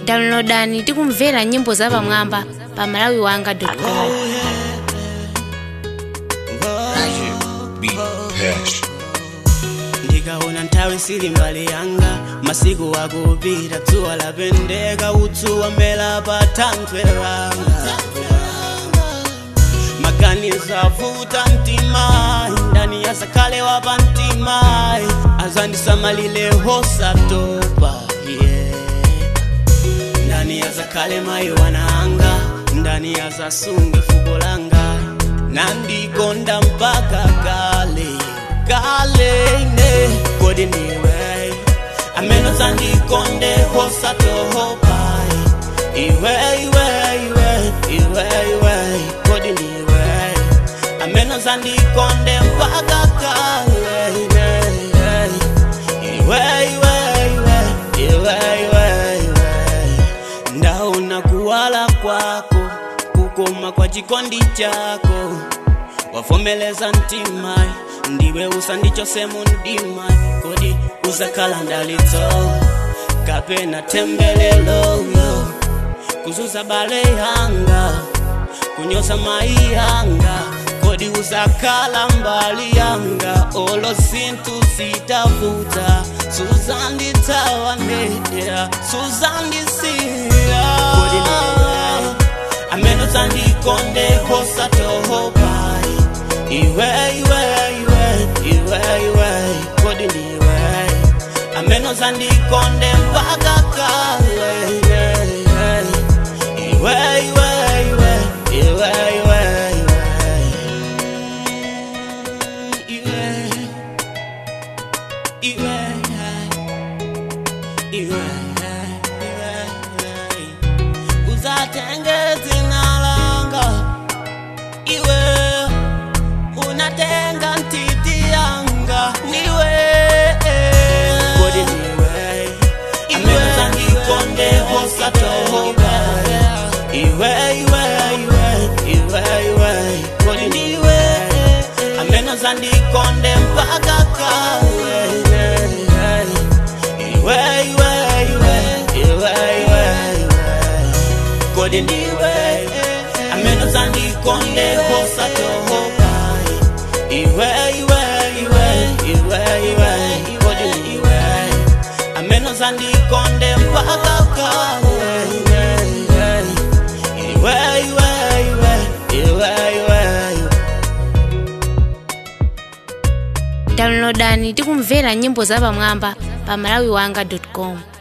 downloadani tikumvera nyimbo zapamwamba pa malawi wanga com ndikaona nthawi sili mbali yanga masiku akupita dzuwa lapendeka utsu wamela pa thanthwe langa maganizo avuta mtima ndani yasakhale wapa mtima azandisamalile hosatopa yeah. ndani yazakhale mayi wananga ndani yazasunge fuko langa nandikonda mpaka kale kale ine kodi ndiwe amene uzandikonde hosatopa iwe iwe iwe iwe iwe kodi ndiwe amene uzandikonde mpaka kale ine iwe iwe iwe iwe iwe iwe ndaona kuwala kwako kukoma kwa chikondi chako wavomeleza mtima ndiwe usandichose mundima kodi uzakhala ndalitso kapena tembelelo kuzuza bale yanga kunyoza mai yanga kodi uzakhala mbali yanga olo zinthu zitavuta suzanditsawanedera suzandisiya kodi niwe amene uzandikonde hosatopa iwe iwe iwe iwe iwe kodi ndiwe amene uzandikonde mpaka kale iwe iwe iwe iwe iwe iwe iwe iwe iwe iwe uzatenge dzina langa iwe unatenga ntiti yanga niwe kodi niwe amene uzandikonde hosatopa iwe iwe iwe iwe iwe kodi niwe amene uzandikonde mpaka kale iwe iwe iwe iwe iwe kodi ndiwe amene uzandikonde hosatopa iwe iwe iwe iwe iwe kodi ndiwe amene uzandikonde mpaka kale iwe iwe iwe iwe iwe downloadani tikumvera nyimbo zapamwamba pa malawi wanga com